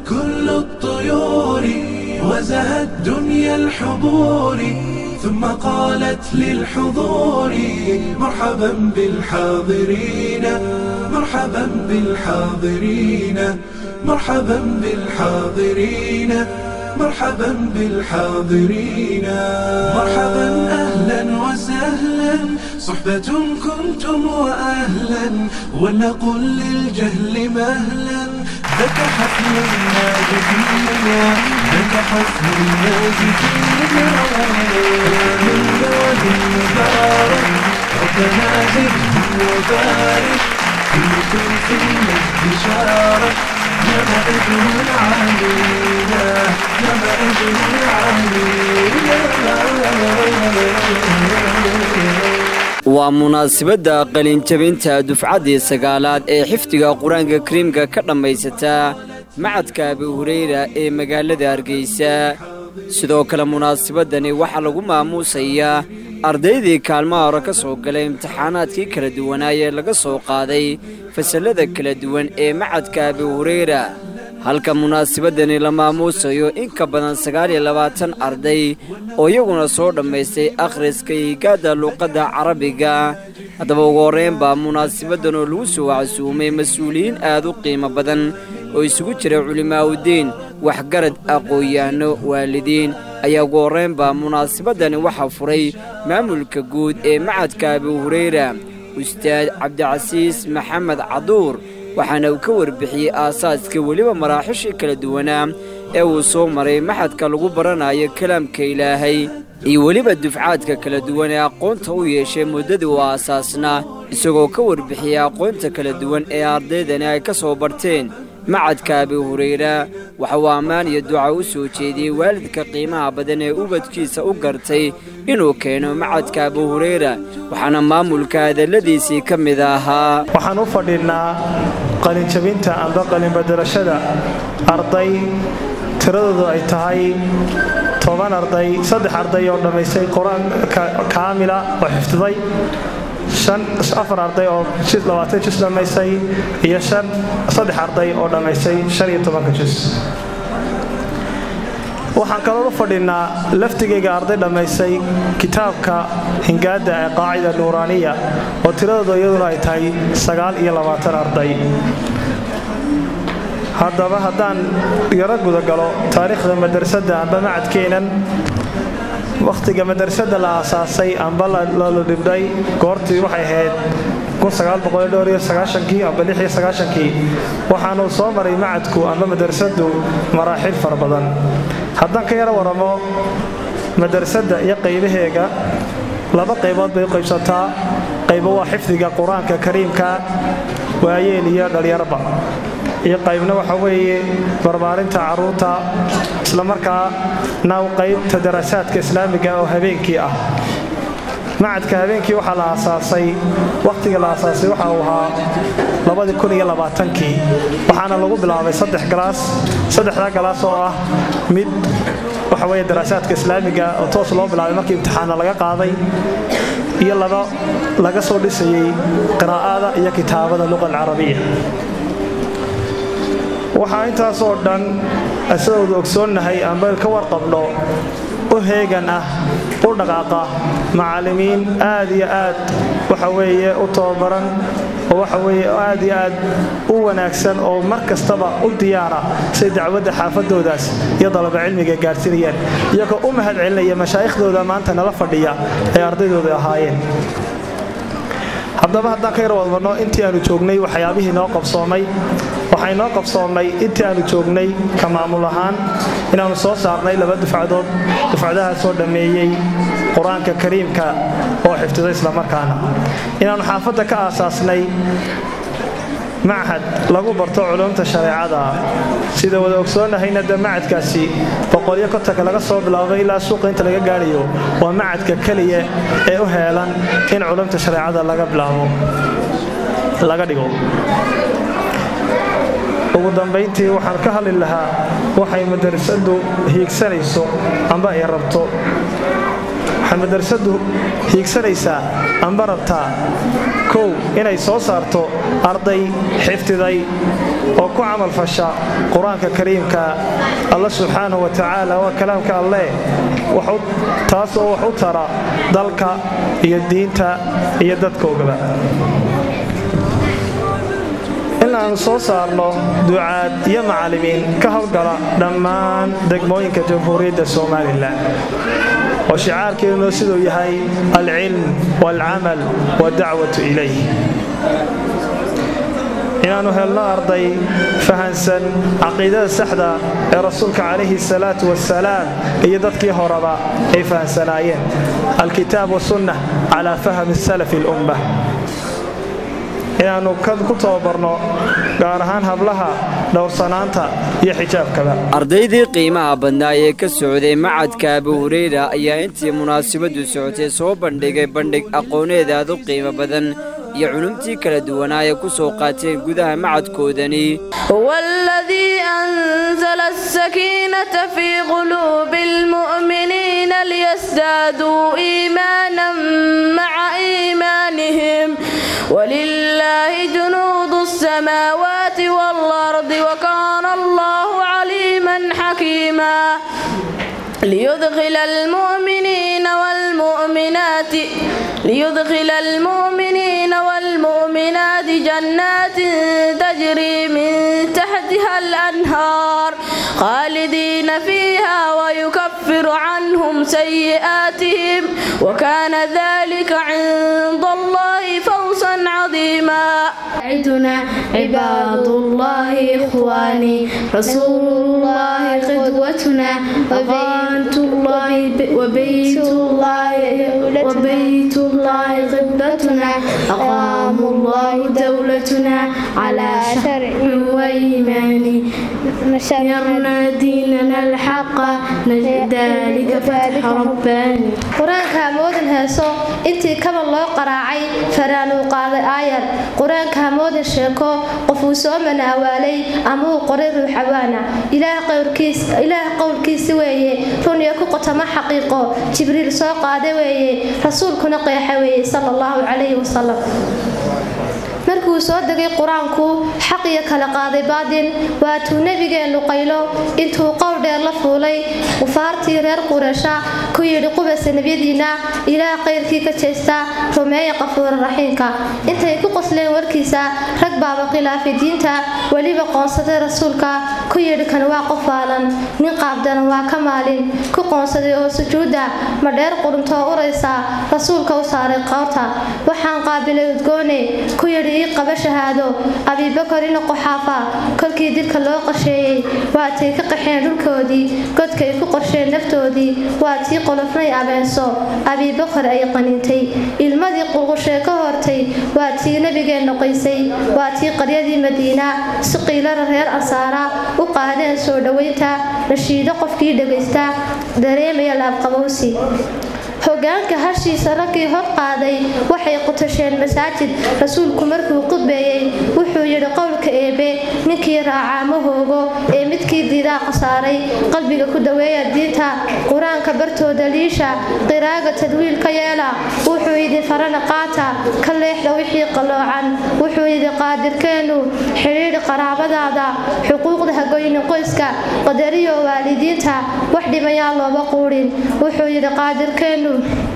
كل الطيور وزهت دنيا الحضور ثم قالت للحضور مرحبا بالحاضرين مرحبا بالحاضرين مرحبا بالحاضرين مرحبا بالحاضرين مرحبا أهلا وسهلا صحبة كنتم وأهلا ولنقل للجهل مهلا ذاك حفل الناجحين ذاك حفل الناجحين من بلد مبارك ربنا زدهم وبارك كلكم في المجد شارك نبأ أجر علينا نبأ أجر علينا waa munaasabadda qalinjabinta dufcaddii sagaalaad ee xifdiga qur-aanka kariimka ka dhammaysata macadka abi hureyra ee magaalada hargeysa sidoo kale munaasabadani waxaa lagu maamuusayaa ardaydii kaalmaha hore ka soo galay imtixaanaadkii kala duwanaayee laga soo qaaday fasallada kala duwan ee macadka abi hureyra halka munaasabadani la maamuusayo in ka badan sagaal iyo labaatan arday oo iyaguna soo dhammaystay akhriska higaadda luuqadda carabiga haddaba ugu horreyn baa munaasabadan oo lagu soo casuumay mas-uuliyiin aad u qiimo badan oo isugu jira culimaa'udiin waxgarad aqoon-yahanno waalidiin ayaa ugu horrayn baa munaasabadani waxaa furay maamulka guud ee macadka abi hureyra ustaad cabdicasiis maxamed caduur waxaana uu ka warbixiyey aasaaska weliba maraaxishii kala duwanaa ee uu soo maray maxadka lagu baranayo kalaamka ilaahay iyo weliba dufcaadka kala duwan ee aqoonta u yeeshay muddadii uu aasaasnaa isagoo ka warbixiyey aqoonta kala duwan ee ardaydani ay ka soo barteen macadka abi hureyra waxa uu ammaan iyo duca u soo jeediyey waalidka qiimaha badan ee ubadkiisa u gartay inuu keeno macadka abi hureyra waxaana maamulka hadalladiisii ka mid ahaa waxaan u fadhinnaa qalinjabinta amba qalinbadelashada arday tiradoodu ay tahay toban arday saddex arday oo dhammaystay qur-aan kaamila oo xifdiday afar arday oo labaatan jus dhammaystay iyo saddex arday oo dhammaystay shan iyo tobanka jus waxaan kaloo u fadhinnaa laftigayga arday dhammaystay kitaabka hingaadda ee qaacida nuuraaniya oo tiradooda iyaduna ay tahay sagaal iyo labaatan arday haddaba haddaan yaro gudagalo taariikhda madrasadda amba macadkeennan wakhtiga madrasadda la aasaasay amba la dhibdhay goortii waxay ahayd kii amba kii waxaanuu soo maray macadku amba madrasaddu maraaxil fara badan haddaan ka yaro waramo madrasadda iyo qaybaheega laba qaybood bay u qaybsataa qaybo waa xifdiga qur-aanka kariimka waayeel iyo dhalyarba iyo qaybna waxa weeye barbaarinta carruurta islamarkaana qaybta daraasaadka islaamiga oo habeenkii ah macadka habeenkii waxaa la aasaasay wakhtiga la aasaasay waxa uu ahaa kii waxaana lagu bilaabay saddex galaas saddexdaa galaas oo ah mid waxa weye daraasaadka islaamiga oo toos loo bilaabay markii imtixaana laga qaaday iyo laba laga soo dhisayey qiraa'ada iyo kitaabada luqa alcarabiya waxaa intaasoo dhan sidoodu ogsoonnahay amba ka warqabno u heegan ah u dhaqaaqa macallimiin aad iyo aad waxa weeye u tababaran oo waxa weeye aad iyo aad u wanaagsan oo mar kastaba u diyaara say dacwadda xaafadoodaas iyo dalaba cilmiga gaarsiinayaan iyagoo u mahad celinaya mashaaikhdooda maanta nala fadhiya ay ardaydooda ahaayeen haddaba haddaan ka yar wadmarno intii aanu joognay waxyaabihii noo qabsoomay waxay noo qabsoomay intii aanu joognay ka maamul ahaan inaannu soo saarnay laba dufcadood dufcadahaasoo dhammeeyey qur-aanka kariimka oo xifdiday islamarkaana inaannu xaafadda ka aasaasnay machad lagu barto culumta shareecada sida wada ogsoonnahayna de macadkaasi boqolyo kotanka laga soo bilaabay ilaa suuqa inta laga gaadhayo waa macadka keliya ee u heelan in culumta shareecada laga bilaabo laga dhigo ugu dambayntii waxaan ka hadli lahaa waxay madrasadu hiigsanayso amba ay rabto waxay madrasadu hiigsanaysaa amba rabtaa kow inay soo saarto arday xifdiday oo ku camalfasha qur-aanka kariimka alla subxaanahu wa tacaala waa kalaamka alleh taas oo wax u tara dalka iyo diinta iyo dadkoogaba in aanu soo saarno ducaad iyo macallimiin ka howlgala dhammaan degmooyinka jamhuuriyadda somalilan oo shicaarkeeduna siduu yahay alcilm waalcamal waadacwatu ilayh inaannu helno arday fahansan caqiidada saxda ee rasuulka calayhi salaatu wasalaam iyo dadkii horeba ay fahansanaayeen alkitaab wasunna calaa fahmi salafi lumma inaannu ku tababarno gaar ahaan hablaha dhowrsanaanta iyo xijaabkaba ardaydii qiimaha badnaa ee ka socday macadka abu hureyra ayaa intii munaasabadu socotay soo bandhigay bandhig aqooneed aad u qiimo badan iyo culumtii kala duwanaa ay ku soo qaateen gudaha macadkoodani والذي أنزل السكينة في قلوب المؤمنين ليزدادوا إيمانا مع إيمانهم ولله جنود السماوات والأرض وكان الله عليما حكيما ليدخل المؤمنين والمؤمنات ليدخل المؤمنين والمؤمنات جنات تجري من تحتها الأنهار خالدين فيها ويكفر عنهم سيئاتهم وكان ذلك عند الله فوزا عظيما عدنا عباد الله إخواني رسول الله قدوتنا وبيت الله وبيت الله وبيت الله قبلتنا أقام الله دولتنا على شرع وإيمان نشرنا ديننا الحق ذلك فتح رباني qur-aanka hamoodin heeso intii kaba loo qaraacay faraanuu qaaday aayar qur-aanka hamoodin sheeko qofuu soo manaawaalay ama uu qoray ruuxawaana ilaah qowlkiisi weeye runiyo ku qotama xaqiiqo jibriil soo qaada weeye rasuulkuna qeexa weeye sala allahu calayhi wasalam markuu soo degay qur-aanku xaq iyo kala qaaday baadin waatuu nebigeennu qaylo intuu qowl dheer la fuulay qufaartii reer qureesha ku yidhi qubasa nebyadiinna ilaah qayrkii ka jeesta rumeeya qafuura raxiimka intay ku qosleen warkiisa rag baaba khilaafay diinta weliba qoonsaday rasuulka ku yidhi kan waa qof waalan nin qaabdana waa ka maalin ku qoonsaday oo sujuudda ma dheer quruntoo uraysa rasuulka u saaray qoorta waxaan qaabilay udgoone ku yidhi ii qaba shahaado abiibakar ina qoxaafa kolkii dilka loo qasheeyey waatay ka qaxeen dhulkoodii godkay ku qorsheen naftoodii waa tii qolofnay abeenso abiibakar ay qaniintay ilmadii qulqushee ka hortay waa tii nebigeenna qoysay waa tii qaryadii madiina si qiilara reer ansaara u qaadeen soo dhowaynta rashiido qofkii dhegaysta dareemaya laabqabowsi hogaanka hashiisa raggii hor qaaday waxay qutasheen masaajid rasuulku markuu qudbeeyey wuxuu yidhi qowlka eebe ninkii raacaa ma hoogo ee midkii diidaa khasaaray qalbiga ku daweeya diinta qur-aanka bartooda liisha qiraaga tadwiil ka yeela wuxuu yidhi farana qaata ka leexda wixii qalloocan wuxuu yidhi qaadirkeennu xidhiidhi qaraabadaada xuquuqda hagoyni qoyska qadariyo waalidiinta wax dhimayaa looba quudhin wuxuu yidhi qaadirkeennu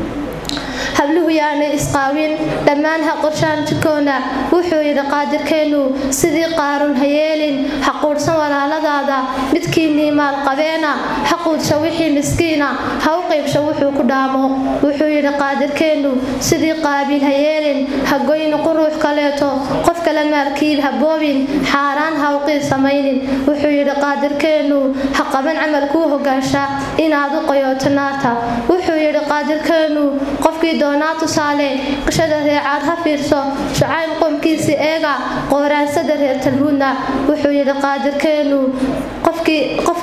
habluhu yaanay isqaawin dhammaan ha qorshaan jidkoona wuxuu yidhi qaadirkeennu sidii qaarun ha yeelin ha quudhsan walaaladaada midkiinnii maalqabeena ha quudsha wixii miskiina ha u qaybsha wuxuu ku dhaamo wuxuu yidhi qaadirkeennu sidii qaabiil ha yeelin ha goyni quruux kaleeto qof kale maalkiib ha boobin xaaraan ha uqiid samaynin wuxuu yidhi qaadirkeennu ha qaban camal kuu hogaansha inaad u qoyooto naarta wuxuu yidhi qaadirkeennu qofkii doonaa tusaale qishada reecaad ha fiirso shucayb qomkiisii eega qooraansada reer talhuudna wuxuu yidhi qaadirkeennu qofkii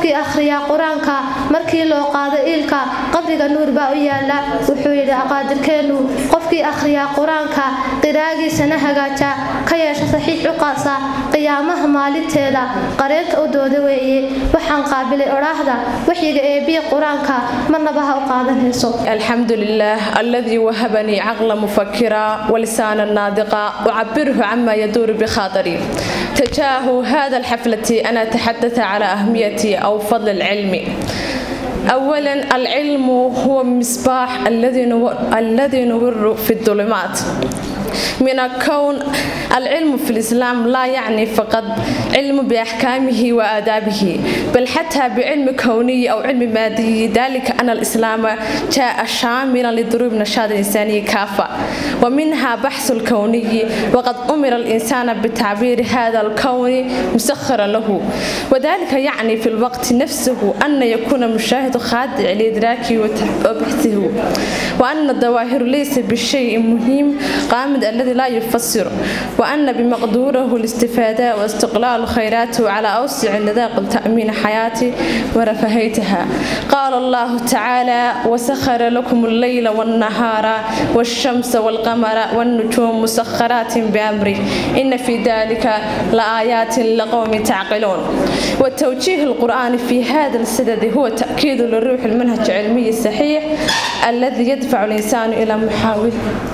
qofkii akhriyaa qur-aanka markii loo qaado iilka qabriga nuur baa u yaala wuxuu yidhi aqaadirkeennu qofkii akhriyaa qur-aanka qiraagiisana hagaaja ka yeesha saxiix u qaasa qiyaamaha maalinteeda qareenka u dooda weeye waxaan qaabilay odhaahda waxyiga eebiya qur-aanka marnaba ha u qaadanayso الحمد لله الذي وهبني عقلا مفكرا ولسانا ناطقا أعبره عما يدور بخاطري تجاه هذا الحفلة أنا أتحدث على أهمية أو فضل العلم أولا العلم هو مصباح الذي نور, الذي نور في الظلمات من الكون العلم في الإسلام لا يعني فقط علم بأحكامه وآدابه بل حتى بعلم كوني أو علم مادي ذلك أن الإسلام جاء شاملا لضروب نشاط الإنساني كافة ومنها بحث الكوني وقد أمر الإنسان بتعبير هذا الكون مسخرا له وذلك يعني في الوقت نفسه أن يكون المشاهد خاضع لإدراكه وبحثه وأن الظواهر ليس بالشيء مهم قامد الذي لا يفسر وأن بمقدوره الاستفادة واستقلال خيراته على أوسع نطاق تأمين حياتي ورفاهيتها قال الله تعالى وسخر لكم الليل والنهار والشمس والقمر والنجوم مسخرات بأمره إن في ذلك لآيات لقوم تعقلون والتوجيه القرآن في هذا السدد هو تأكيد للروح المنهج العلمي الصحيح الذي يدفع الإنسان إلى محاولة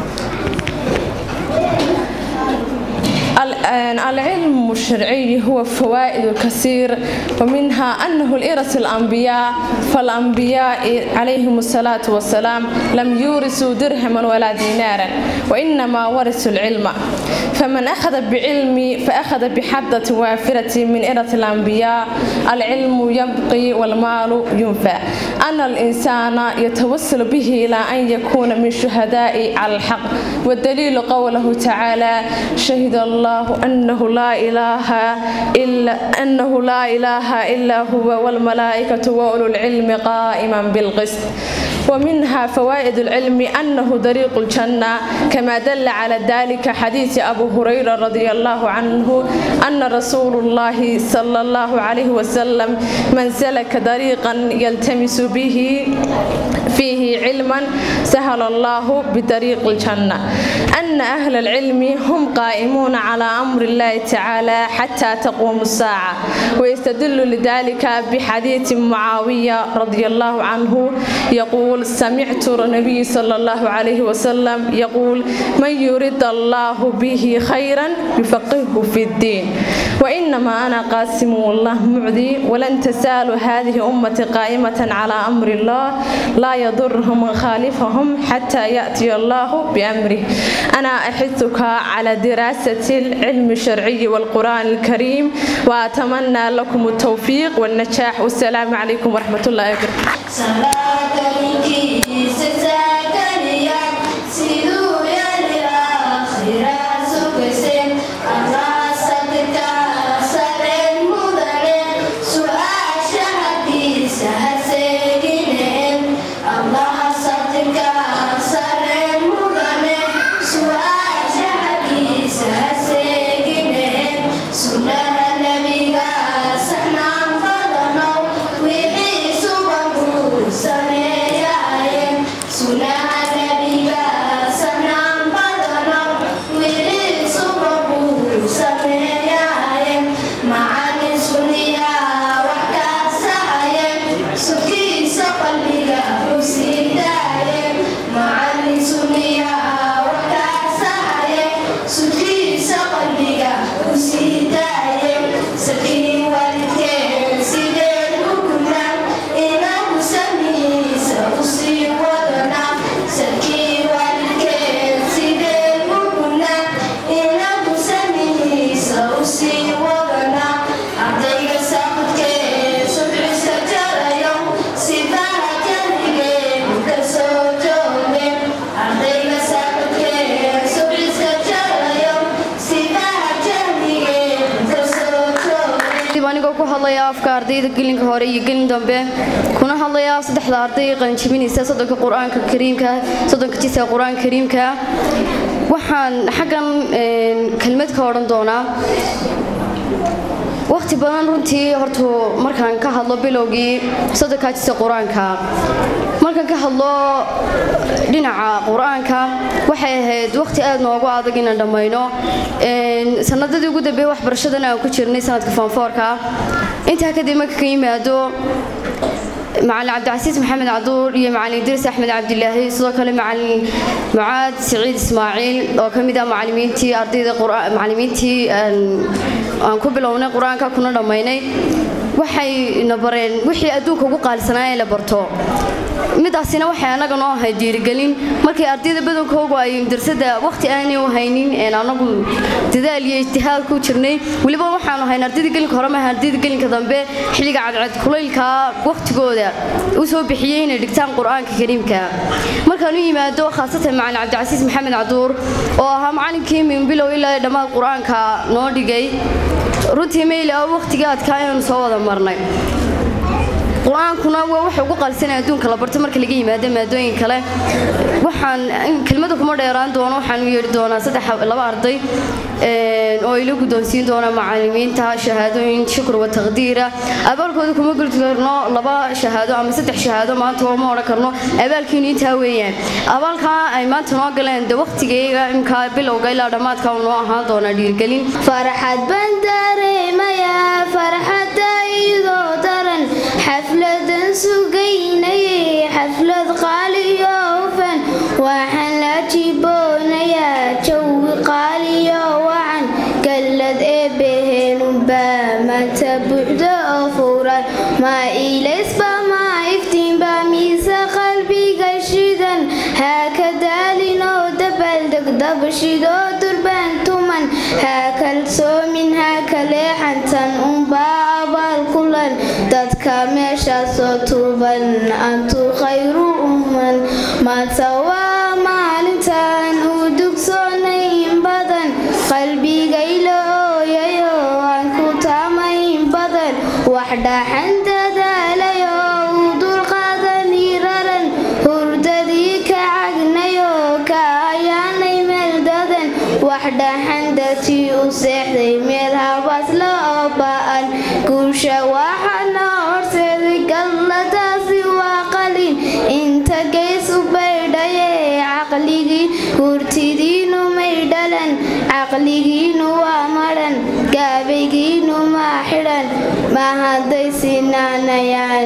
العلم الشرعي هو فوائد كثير ومنها أنه الإرث الأنبياء فالأنبياء عليهم الصلاة والسلام لم يورثوا درهما ولا دينارا وإنما ورثوا العلم فمن أخذ بعلم فأخذ بحدة وافرة من إرث الأنبياء العلم يبقي والمال ينفع أن الإنسان يتوسل به إلى أن يكون من شهداء على الحق والدليل قوله تعالى شهد الله أنه لا إله إلا أنه لا إله إلا هو والملائكة وأولو العلم قائما بالقسط ومنها فوائد العلم أنه طريق الجنة كما دل على ذلك حديث أبو هريرة رضي الله عنه أن رسول الله صلى الله عليه وسلم من سلك طريقا يلتمس به فيه علما سهل الله بطريق الجنة أن أهل العلم هم قائمون على أمر الله تعالى حتى تقوم الساعة ويستدل لذلك بحديث معاوية رضي الله عنه يقول سمعت النبي صلى الله عليه وسلم يقول من يريد الله به خيرا يفقهه في الدين وإنما أنا قاسم والله معدي ولن تزال هذه أمة قائمة على أمر الله لا يضرهم من خالفهم حتى يأتي الله بأمره أنا أحثك على دراسة العلم الشرعي والقرآن الكريم وأتمنى لكم التوفيق والنجاح والسلام عليكم ورحمة الله وبركاته ardayda gelinka hore iyo gelin dambe kuna hadlayaa saddexda arday qalinjibinaysa soddonka qur-aanka kariimka soddonka jisa qur-aanka kariimka waxaan xaggan kelmad ka odhan doonaa waqti badan runtii horta markaan ka hadlo bilowgii soddonkaajisa qur-aanka markaan ka hadlo dhinaca qur-aanka waxay ahayd waqti aad noogu adag inaan dhammayno sanadadii ugu dambeeye waxbarashadan aan ku jirnay sanadka foonfoorka intaa kadib marka ka yimaado macalin cabdicasiis maxamed caduur iyo macalin idriis axmed cabdilaahi sidoo kale macalin mucaad siciid ismaaciil oo ka mid ah macalimiintii ardayda macalimiintii aan ku bilownay qur-aanka kuna dhammaynay waxay na bareen wixii adduunka ugu qaalisanaa ee la barto midaasina waxay annaga noo ahayd dhiirigelin markii ardayda badankoogu ay darsada waqti aanay u haynin anagu dadaal iyo ijtihaad ku jirnay weliba waxaanu hayn ardayda gelinka hore maaha ardayda gelinka dambe xilliga cadcad kulaylka waqtigooda u soo bixiyey inay dhigtaan qur-aanka kariimka markaan u yimaado khaasatan macalin cabdicasiis maxamed caduur oo ahaa macalinkii min bilow ilaa dhammaad qur-aanka noo dhigay runtii mayli oo waqtigii adkaa inaanu soo wada marnay qur-aankuna waa waxa ugu qalsanay adduunka la barto marka laga yimaado maadooyin kale waxaan kelmada kuma dheeraan doono waxaan u yeedhi doonaa saddex laba arday oo ila guddoonsiin doona macalimiinta shahaadooyin shukr wa taqdiira abaalkooda kuma geli karno laba shahaado ama saddex shahaado maanta oo ma odhan karno abaalkiinu intaa weeyaan abaalkaa ay maanta noo galeen de waqtigayga imkaa bilowga ilaa dhammaadka noo ahaan doonaa dhiirgelin farxad baan dareemayaa farxadda idoo daran xafladan sugaynayay xaflad qaaliyo hufan waxaan la jiboonayaa jawi qaaliyo wacan gallad eebbaheenunbaa maanta buuxdo oo furan maa ilaysba maa iftiinba miise qalbiga shidan haa ka daalin oo dabaaldeg dabashidoo durbaan tuman haa kalsoomin haa ka leexantan unbaa abaal kulan dadka meeshaasoo tuuban antu khayru umman maanta waa maalintan uu dugsoonayn badan qalbigayla ooyayo aan ku taamayn badan wax dhaxan dadaalayo uu dulqaadani raran hurdadii ka cagnayo ka ayaanay meel dadan wax dhaxan dadkii u seexday meel habaas la oo ba'an guusha waxana horseeday galladaasi waa qalin inta geys u baydhaye caqligii hurtidiinu may dhalan caqligiinu waa madhan gaabaygiinu maa xidhan ma hadday sinaanayaan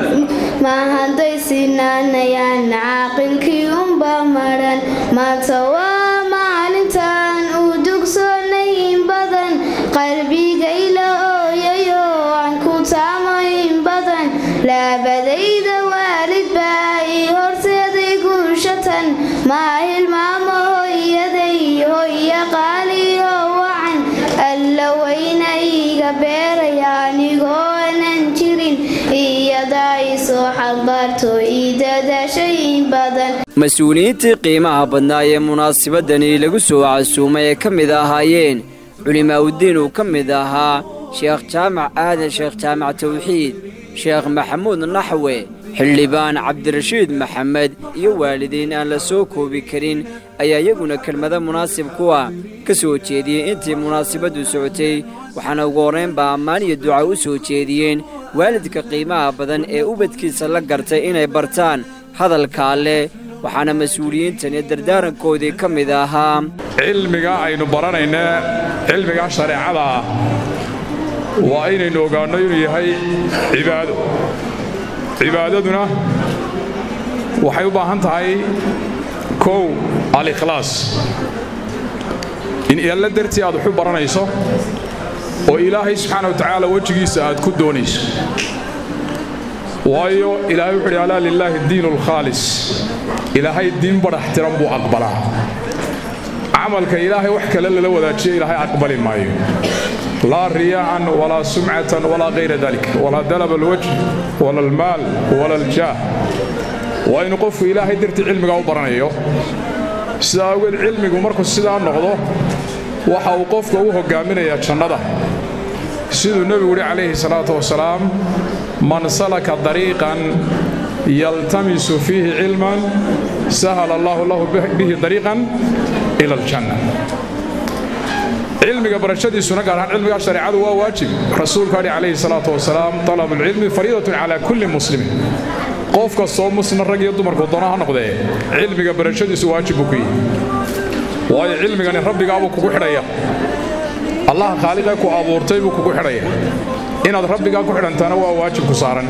ma hadday sinaanayaan caaqilkii unba madhan maanta waa maalintan uu dugsoonayn badan qalbigayla ooyayo aan ku taamayn badan laabadayda waalid baa ii horseeday guushatan maa hilmaamo hooyaday hooya qaaliyo wacan alla weyna iiga beeraya anigoonan jirin iyadaa isoo xambaarto ii dadaashay badan mas-uuliyiintii qiimaha badnaa ee munaasabadani lagu soo casuumay ee ka mid ahaayeen culimaa'udiin uu ka mid ahaa sheekh jaamac aadan sheekh jaamac tawxiid sheekh maxamuud naxwe xildhibaan cabdirashiid maxamed iyo waalidiin aan la soo koobi karin ayaa iyaguna kelmado munaasib kuwa ka soo jeediyey intii munaasabaddu socotay waxaana ugu horraynba ammaan iyo duca u soo jeediyeen waalidka qiimaha badan ee ubadkiisa la gartay inay bartaan hadalka alleh waxaana mas-uuliyiintani dardaarankoodii ka mid ahaa cilmiga aynu baranayna cilmiga shareecada ah waa inaynu ogaanno inuu yahay cibaado cibaadaduna waxay u baahan tahay kow alikhlaas in alla dartii aad waxu baranayso oo ilaahay subxaana wa tacaala wejigiisa aad ku doonayso waayo ilaahay wuxu uhi alaa lilaahi diinu alkhaalis ilaahay diin badhax tiran buu aqbalaa camalka ilaahay wax kale lala wadaajiya ilaahay aqbali maayo laa riyaa'an walaa sumcatan walaa kayra dalik walaa dalaba alwajh wala almaal wala aljaah waa inuu qofku ilaahay dartii cilmigaa u baranayo sidaa awgeed cilmigu markuu sidaa noqdo waxa uu qofka u hoggaaminayaa jannada siduu nebigu uhi calayhi salaatu wasalaam man salaka dariiqan yaltamisu fiihi cilman sahala allahu lahu bihi dariiqan ila aljanna cilmiga barashadiisuna gaar ahaan cilmiga shareecadu waa waajib rasuulku adhi calayhi salaatu wasalaam talabu lcilmi fariidatun calaa kulli muslimin qof kastoo muslim rag iyo dumarku doona ha noqdee cilmiga barashadiisu waajib buu ku yihi waayo cilmigani rabbigaabuu kugu xidhaya allaha khaaliqee ku abuurtay buu kugu xidhaya inaad rabbigaa ku xidhantaana waa waajib ku saaran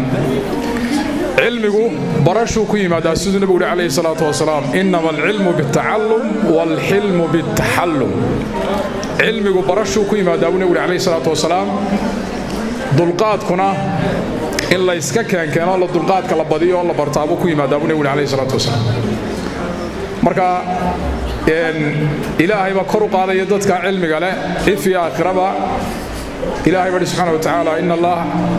cilmigu barashuu ku yimaadaa siduu nebigu uhi calayhi salaatu wasalaam innama alcilmu bitacallum waalxilmu bitaxallum cilmigu barashuu ku yimaadaa buu nebigu uhi calayhi salaatu wasalaam dulqaadkuna in la yska keenkeeno la dulqaadka la badiyo oo la bartaa buu ku yimaadaa buu nebigu uhi calayhi salaatu wasalaam marka ilaahay baa kor u qaadaya dadka cilmiga leh if iyo aakhiraba ilaahay baa subxaana watacaala in allah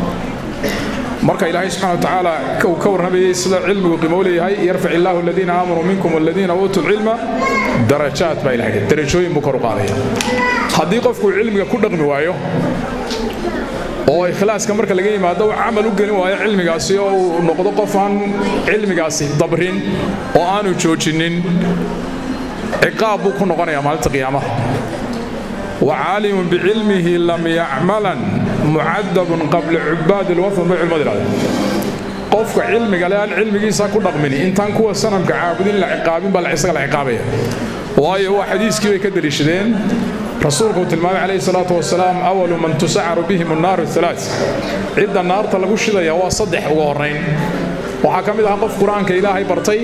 marka ilaahay subxaana watacaala uu ka warramayay sida cilmigu qiimo leeyahay yarfac illaahu aladiina aamanuu minkum waladiina uutuu lcilma darajaat baa ilahay darajooyin buu kor u qaadaya haddii qofku cilmiga ku dhaqmi waayo oo ikhlaaska marka laga yimaado uu camal u gelin waayo cilmigaasi oo uu noqdo qof aan cilmigaasi dabrin oo aanu joojinin ciqaab buu ku noqonayaa maalinta qiyaamaha wacaalimun bicilmihi lam yacmalan mucadabun qabla cubaadi lwafan bay culimadu idhahdeen qofka cilmiga le aan cilmigiisa ku dhaqmin intaan kuwa sanamka caabudin la ciqaabin baa isaga la ciqaabaya waayo waa xadiiskii bay ka deliishadeen rasuulku uu tilmaamay calayhi salaatu wasalaam awalu man tusacaru bihim annaaru alaa cidda naarta lagu shidaya waa saddex ugu horrayn waxaa ka mid ahaa qof qur-aanka ilaahay bartay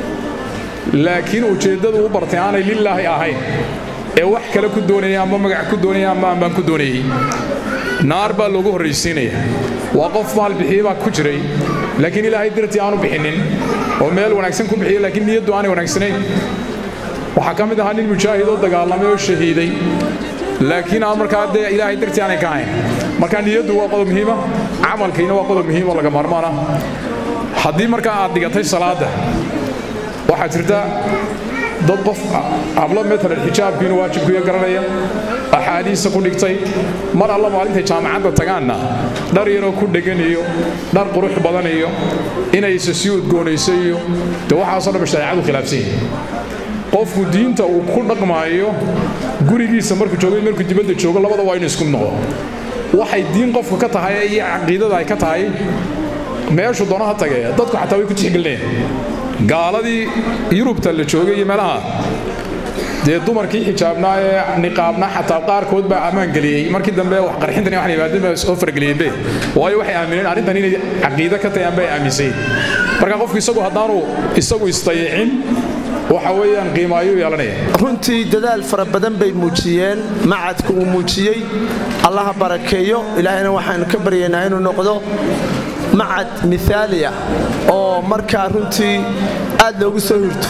laakiin ujeeddadu u bartay aanay lilaahi ahayn ee wax kale ku doonaya ama magac ku doonaya ama ambaan ku doonayey naar baa loogu horraysiinaya waa qof maal bixiye baa ku jiray laakiin ilaahay dartii aanu bixinin oo meel wanaagsan ku bixiya laakiin niyaddu aanay wanaagsanayn waxaa ka mid ahaa nin mujaahid oo dagaalamay oo shahiiday laakiin aan markaa dee ilaahay dartii aanay ka ahayn markaa niyaddu waa qodob muhiima camalkiina waa qodob muhiim oo laga maarmaan ah haddii markaa aad dhigatay salaadda waxaa jirta dad qof hablo maalan xijaabkiinu waajibkuiyo garanaya axaadiisa ku dhigtay mar alla maalintay jaamacadda tagaanna dhar yaroo ku dhegan iyo dhar qurux badan iyo inaysa sii udgoonayso iyo de waxaasoo dhan shareecadu khilaafsan yahay qofku diinta uu ku dhaqmaayo gurigiisa markuu joogo markuu dibadda joogo labada waa inu isku noqdo waxay diin qofku ka tahay iyo caqiidada ay ka tahay meeshu doonaha tagee dadku xataa way ku tixgelinayaan gaaladii yurubta la joogay iyo meelaha dee dumarkii xijaabnaa ee niqaabnaa xataa qaarkood baa ammaan geliyey markii dambe wax qarxintan waxaan yimaadeen baa soo farageliyeenbe waayo waxay aamineen arrintan inay caqiido ka tahay amba ay aaminsayin marka qofku isagu haddaanu isagu istayicin waxa weeyaan qiimo ayuu yeelanaya runtii dadaal fara badan bay muujiyeen macadka uu muujiyey allaha barakeeyo ilaahayna waxaanu ka baryaynaa inuu noqdo macad miaaliya oo markaa runtii aad loogu soo hurto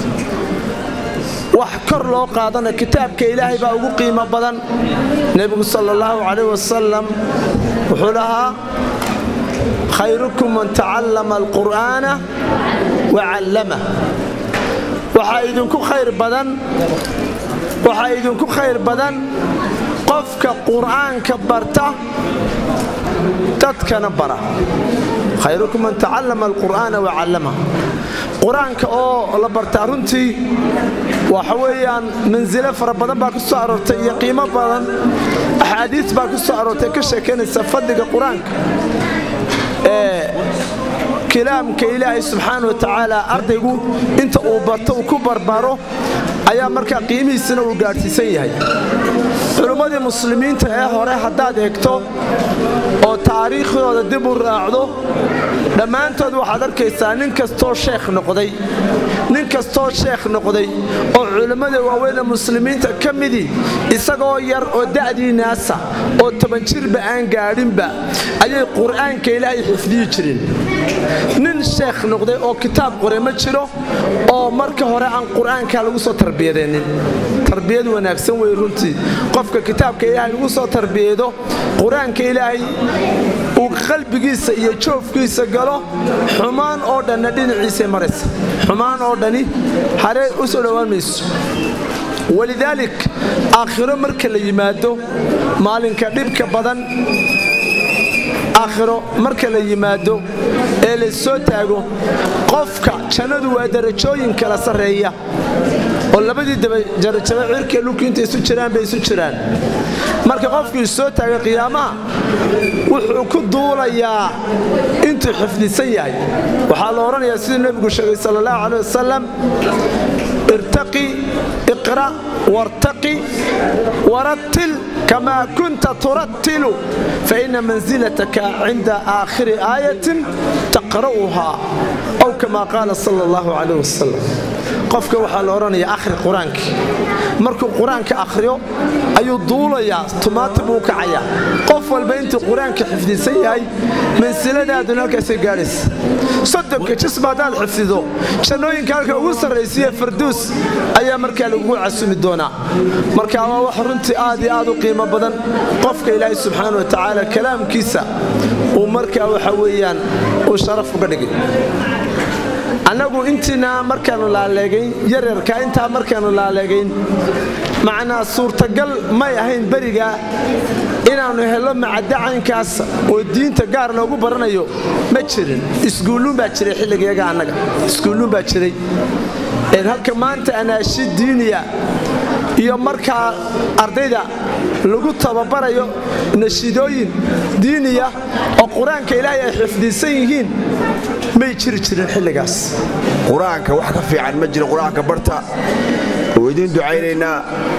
wax kor loo qaadana kitaabka ilaahay baa ugu qiimo badan nebigu sal allahu calayh wasalam wuxuu lahaa khayrukum man tacallama alqur'aana wa callamah waxaa idinku khayr badan waxaa idinku khayr badan qofka qur'aanka barta dadkana bara khayrukum man tacallama alqur'aana wa callama qur-aanka oo la bartaa runtii waxa weeyaan mansilo fara badan baa ku soo aroortay iyo qiimo badan axaadiis baa ku soo aroortay ka sheekaynaysa fadliga qur-aanka ee kalaamka ilaahay subxaana wa tacaala ardaygu inta uu barto uu ku barbaro ayaa markaa qiimihiisana uu gaadhsiisan yahay culimmadii muslimiinta ee hore haddaad eegto oo taariikhdooda dib u raacdo dhammaantood waxaad arkaysaa nin kastoo sheekh noqday nin kastoo sheekh noqday oo culimmada waaweyne muslimiinta ka midii isagoo yar oo da'dii naasa oo toban jirba aan gaadhinba ayay qur'aanka ilaahay xifdiyi jireen nin sheekh noqday oo kitaab qore ma jiro oo marka hore aan qur'aanka lagu soo tarbiyadeennin tarbiyad wanaagsan wey runtii qofka kitaabka ilaahay lagu soo tarbiyeedo qur-aanka ilaahay uu qalbigiisa iyo joofkiisa galo xumaan oo dhanna dhinaciisay maraysa xumaan oo dhani haree u soo dhowaan mayso walidaalik aakhiro marka la yimaado maalinka dhibka badan aakhiro marka la yimaado ee la soo taago qofka jannadu waa darajooyin kala sarreeya oo labadii dabajarajaba cirka dhulku intay isu jiraan bay isu jiraan marka qofku isoo taagay qiyaamaha wuxuu ku duulayaa intuu xifdisan yahay waxaa la odhanayaa siduu nebigu sheegay sal allahu caleh wasalam irtaqi iqra' wartaqi warattil kamaa kunta turattilu faina mansilataka cinda aakhiri aayatin taqra'uhaa aw kamaa qaala sala allahu caleh wasalam qofka waxaa la odhanaya akhri qur-aankii markuu qur-aanka akhriyo ayuu duulayaa tumaati buu kacayaa qof walba intuu qur-aanka xifdisan yahay mansiladaaduna halkaasay gaadhaysa soddonka jisma haddaad xifdido jannooyinka halka ugu sarraysiiya farduus ayaa markaa lagugu casumi doonaa marka waa wax runtii aad iyo aad u qiimo badan qofka ilaahay subxaana wa tacaala kalaamkiisa uu markaa waxa weeyaan uu sharaf uga dhigay annagu intiina markaannu laaleegayn yaryarka intaa markaannu laaleegayn macnaa suurtagal may ahayn beriga inaannu hello macadacaynkaas oo diinta gaar loogu baranayo ma jirin iskuulluun baa jiray xilligayaga annaga iskuulluun baa jiray halka maanta anaashi diiniya iyo markaa ardayda lagu tababarayo nashiidooyin diiniya oo qur-aanka ilaahay ay xifdisan yihiin may jiri jirin xilligaas qur-aanka wax ka fiican ma jiro qur-aanka barta oo idiin ducaynaynaa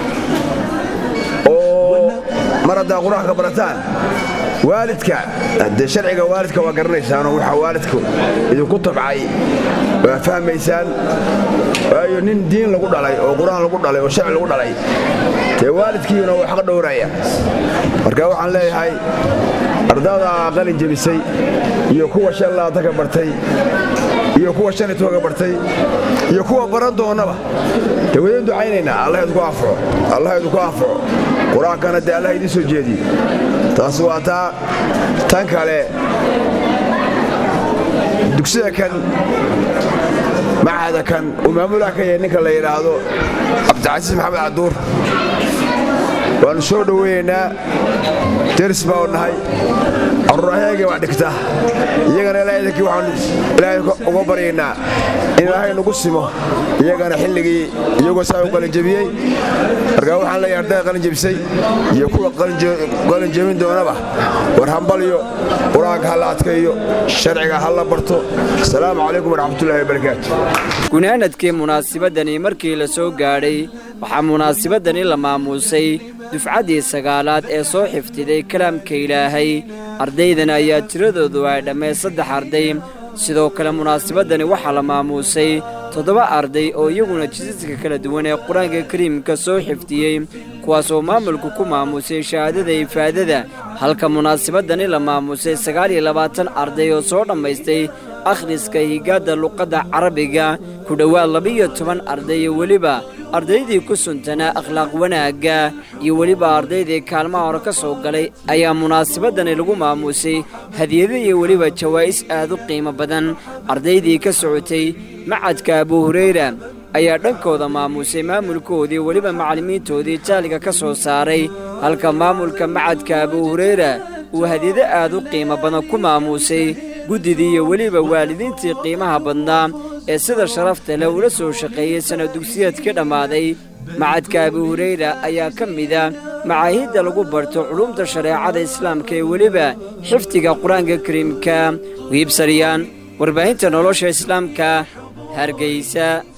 oo mar haddaa qur-aanka barataan waalidka haddee sharciga waalidka waa garanaysaanoo waxaa waalidku idinku tabcay waa fahmaysaan waayo nin diin lagu dhalay oo qur-aan lagu dhalay oo sharci lagu dhalay dee waalidkiina waa xaqa dhowraya marka waxaan leeyahay ardada qalin jebisay iyo kuwa shan laatanka bartay iyo kuwa shan iyo tobanka bartay iyo kuwa baran doonnaba dee wadin ducaynaynaa allah idinku anfaco allah idinku anfaco qur-aankana dee allah idiin soo jeediye taas waa taa tan kale dugsida kan machada kan uu maamulaha ka yahay ninka la yidhaahdo cabdicasiis maxamed caduur waannu soo dhoweynaynaa deris baa u nahay carruurahyaga waa dhigta iyagana ilaahidankii waxaanu ilaahay uga baryaynaa in ilaahay nagu simo iyagana xilligii iyagoo saa u qalinjebiyey markaa waxaan leeyahay ardayda qalinjebisay iyo kuwa qalinjebin doonaba war hambalyo qur-aanka ha la adkaeyo sharciga ha la barto asalaamu calaykum waraxmatullahi wabarakaatu gunaanadkii munaasibadani markii la soo gaadhay waxaa munaasibadani la maamuusay dufcaddii sagaalaad ee soo xifdiday kalaamka ilaahay ardaydan ayaa tiradoodu ay dhammee saddex arday sidoo kale munaasibadani waxaa la maamuusay toddoba arday oo iyaguna jisaska kala duwan ee qur-aanka kariimka soo xifdiyey kuwaasoo maamulku ku maamuusay shahaadada ifaadada halka munaasibadani la maamuusay sagaal iyo labaatan arday oo soo dhammaystay akhriska higaadda luqadda carabiga ku dhowaad labiyo toban arday iyo weliba ardaydii ku suntanaa akhlaaq wanaagga iyo weliba ardaydii kaalmaha hore ka soo galay ayaa munaasibadani lagu maamuusay hadiyado iyo weliba jawaa'is aad u qiimo badan ardaydii ka socotay macadka abu hurayra ayaa dhankooda maamuusay maamulkoodii weliba macallimiintoodii jaaliga ka soo saaray halka maamulka macadka abu hurayra uu hadiyado aad u qiimo badan ku maamuusay guddidii iyo weliba waalidiintii qiimaha badnaa ee sida sharafta leh ula soo shaqeeyey sanad dugsiyeed ka dhammaaday macadka abu hurayra ayaa ka mida macaahidda lagu barto culumta shareecada islaamka ee weliba xifdiga qur-aanka kariimka wiibsaryaan warbaahinta nolosha islaamka hargeysa